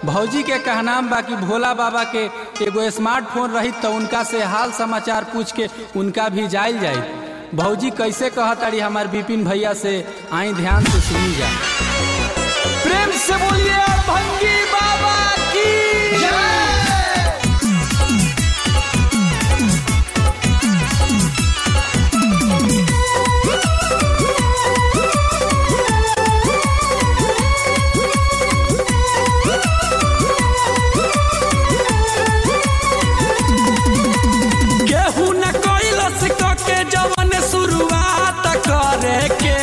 भौजी के कहनाम बा कि भोला बाबा के एगो स्मार्टफोन रही तो उनका से हाल समाचार पूछ के उनका भी जायल जाई भौजी कैसे कहताड़ी हमार विपिन भैया से आई ध्यान से सुनी जा प्रेम से बोलिए भंगी बाबा की केहू न कैलस क के जवन शुरुआत करे के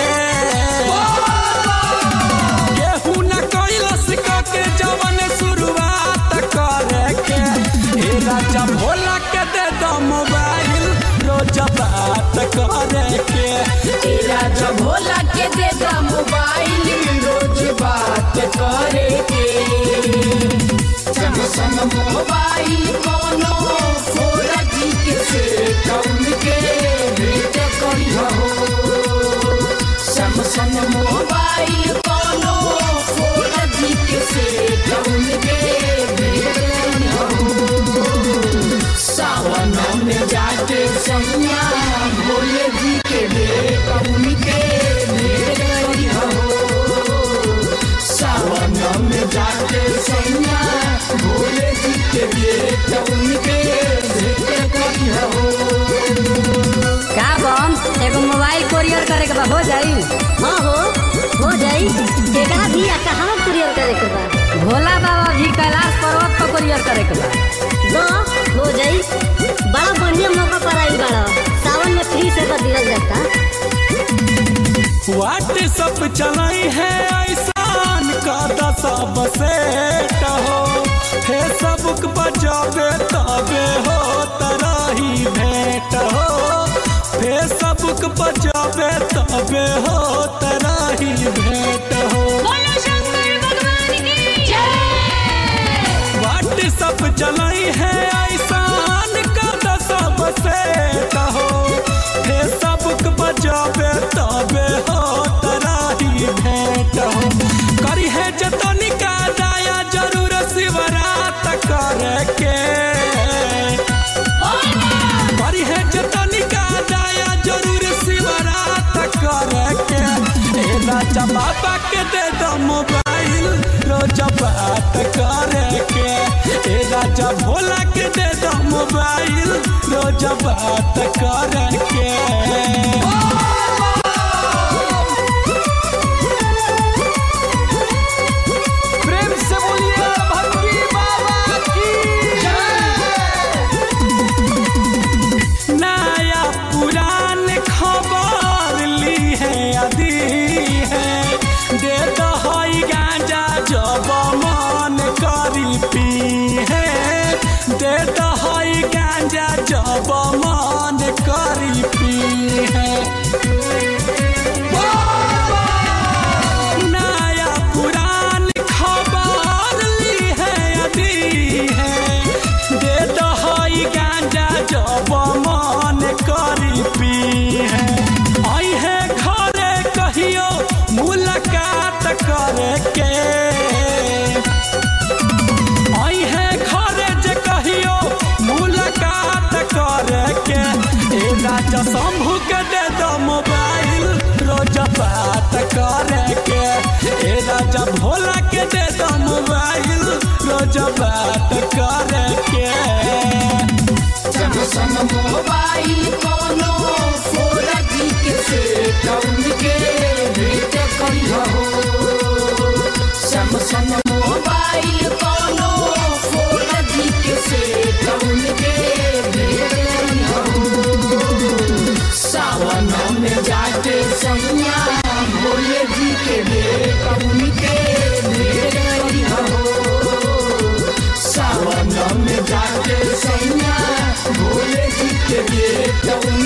केहू न कैलस क के जवन शुरुआत करे के हे राजा भोला के दे दो मोबाइल रोज बात करे के तेरा जब भोला के दे दा मोबाइल रोज बात करे के सैमसंग मोबाइल कोनो फोर जी के से कम के भेज करी हो सैमसंग मोबाइल कोनो फोर जी के से कम के भेज करी हो सावन में जाके सैया भोले जी के लिए कौन के भेंट करी हो सावन में जाके सैया भोले जी के लिए कौन के भेंट करी हो का बम एगो मोबाइल कोरियर करे के बा हो जाई हाँ हो हो जाई केकरा भी आ कहाँ कुरियर करे के बा भोला बाबा भी कैलाश पर्वत पर कोरियर करे के बा दो हो जाई बड़ा बढ़िया मौका पर आई बड़ा सावन में फ्री से कर दिया जाता व्हाट्सअप चलाई है ऐसान का दशा बसेट हो फेसबुक बजाबे तबे हो तरही भेंट हो फेसबुक बजाबे तबे हो तरही भेंट हो व्हाट्सअप चलाई है ऐसान का दशा बसेट हो फेसबुक बजाबे तबे हो तराही भेंट हो करी है जतनी का दाया जरूर शिवरात करे के करी है जतनी का दाया जरूर शिवरात करे के ए राजा बाबा के दे दो मोबाइल रोज बात करे के ए राजा भोला के दे दो मोबाइल रोज बात करे के प्रेम से बोलिए भंगी बाबा की नया पुरान खबर ली है अदी है दे दहई गांजा जब मन करी पी है दे दहई गांजा जब मन करी पी है नया पुरान खबर ली है अदी है दे दहई गांजा जब मन करी पी है आई है घरे कहियो मुलाकात करे के आई है घरे जे कहियो मुलाकात करे के ए राजा शंभू के दे दो मोबाइल रोज बात करे के ए राजा भोला के दे दो मोबाइल रोज बात करे के सैमसंग मोबाइल कोनो फोर जी के से कौन के भेंट करी हो सैमसंग मोबाइल कोनो फोर जी के से कौन के भेंट करी हो सावन में जाके सैया भोले जी के लिए कौन के भेंट करी हो सावन में जाके सैया भोले जी के लिए कौन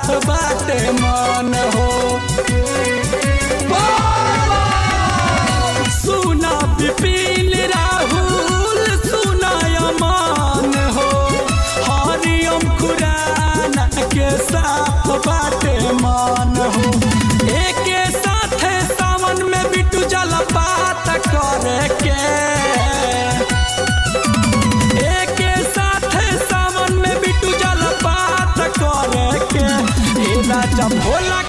बाटे मन हो सुना विपिन राहुल सुना अमान हो हरिओम खुराना के साथ बाटे मान हो एके साथे सावन में बिटू जलपात करे के एके साथे सावन में बिटू जलपात करे के ए राजा भोला